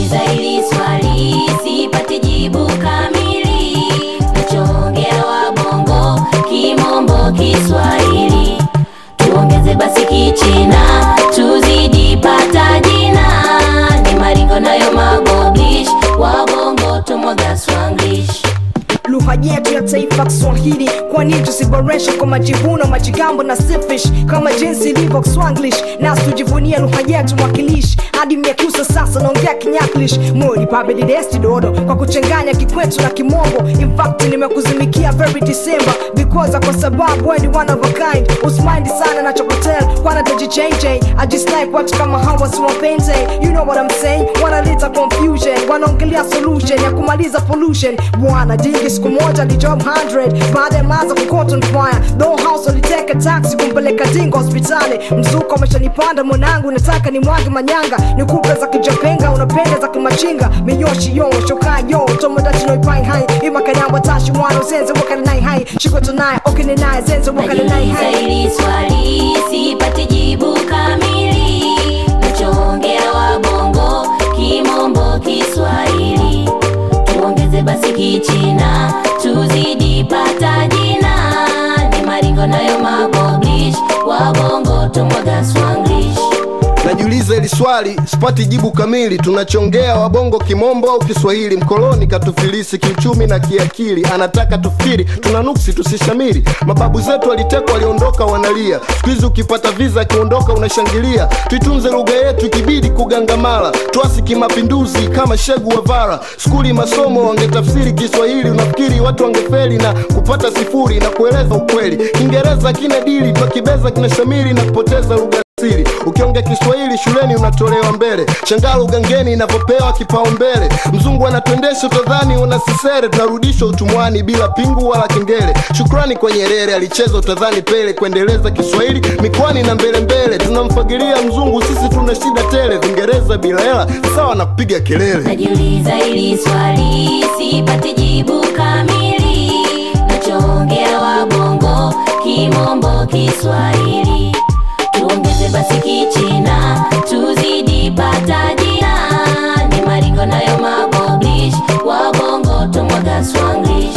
najiuliza hili swali sipati jibu kamili nachoongea wabongo kimombo kiswahili tuongeze basi kichina tuzidi pata jina ni maringo nayo magoblish wabongo tumwaga swanglish lugha yetu ya taifa Kiswahili, kwani tusiboreshe kwa majivuno, majigambo na sifish kama jinsi ilivyo Kiswanglish, nasi tujivunie lugha yetu mwakilishi hadi miekusa sasa naongea Kinyaklish mori pabedidesti dodo kwa kuchanganya Kikwetu na Kimombo. In fact nimekuzimikia very December because kwa sababu wewe ni one of a kind, usimind sana na chokotel kwana tajichange I just like watu kama hawa siwapenze, you know what I'm saying, wanaleta confusion, wanaongelea solution ya kumaliza pollution. Bwana dingi siku moja ni job 100 baada ya maza kukota on fire, though house aliteka taxi kumpeleka dingo hospitali. Mzuka umeshanipanda mwanangu, nataka ni mwage manyanga, nikupe za kijapenga, unapenda za kimachinga, miyoshi yo shoka yo tomodachi no ipai hai imakanyamba tashi mwana usenze wakana nai hai shikoto naye okine naye zenze wakana nai najiuliza hai hili swali sipati jibu kamili nachoongea wabongo kimombo kiswahili tuongeze basi kichina tuzidi pata jina ni maringo nayo maboblish wabongo tumwaga swanglish najiuliza hili swali sipati jibu kamili tunachongea wabongo kimombo au kiswahili mkoloni katufilisi kiuchumi na kiakili anataka tufikiri tuna nuksi tusishamiri mababu zetu walitekwa waliondoka wanalia siku hizi ukipata viza akiondoka unashangilia tuitunze lugha yetu ikibidi kugangamala twasi kimapinduzi kama shegu wavara skuli masomo wangetafsiri kiswahili unafikiri watu wangefeli na kupata sifuri na kueleza ukweli kiingereza kina dili twakibeza kinashamiri na kupoteza lugha siri ukiongea kiswahili shuleni unatolewa mbele shangalo ugangeni inavyopewa kipaumbele mzungu anatuendesha utadhani unasisere tunarudishwa utumwani bila pingu wala kengele shukrani kwa nyerere alicheza utadhani pele kuendeleza kiswahili mikwani na mbele mbele tunamfagilia mzungu sisi tuna shida tele vingereza bila hela sawa na kupiga kelele najiuliza hili swali sipati jibu kamili nachoongea wabongo kimombo kiswahili tuongeze basi kichina tuzidi pata jina ni maringo nayo maboblish wabongo tumwaga swanglish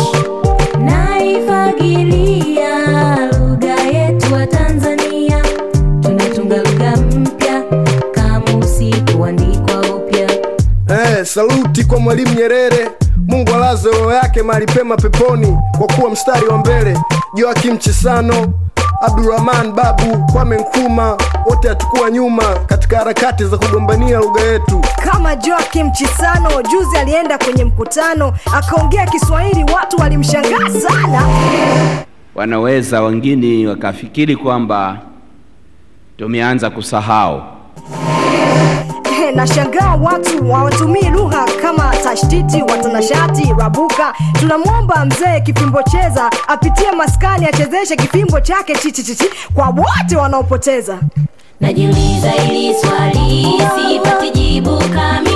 naifagilia lugha yetu wa tanzania tunatunga lugha mpya kamusi kuandikwa upya Eh, saluti kwa mwalimu Nyerere. Mungu alaze roho yake mahali pema peponi, kwa kuwa mstari wa mbele. Joakim Chisano, Abdurrahman Babu, Kwame Nkrumah, wote hatukuwa nyuma katika harakati za kugombania lugha yetu. kama Joakim Chisano juzi alienda kwenye mkutano akaongea Kiswahili, watu walimshangaa sana. wanaweza wengine wakafikiri kwamba tumeanza kusahau. Ehe, nashangaa watu hawatumii lugha kama tashtiti, watanashati, rabuka. Tunamwomba mzee Kifimbo Cheza apitie maskani achezeshe kifimbo chake chichichichi kwa wote wanaopoteza. najiuliza hili swali sipati jibu kamili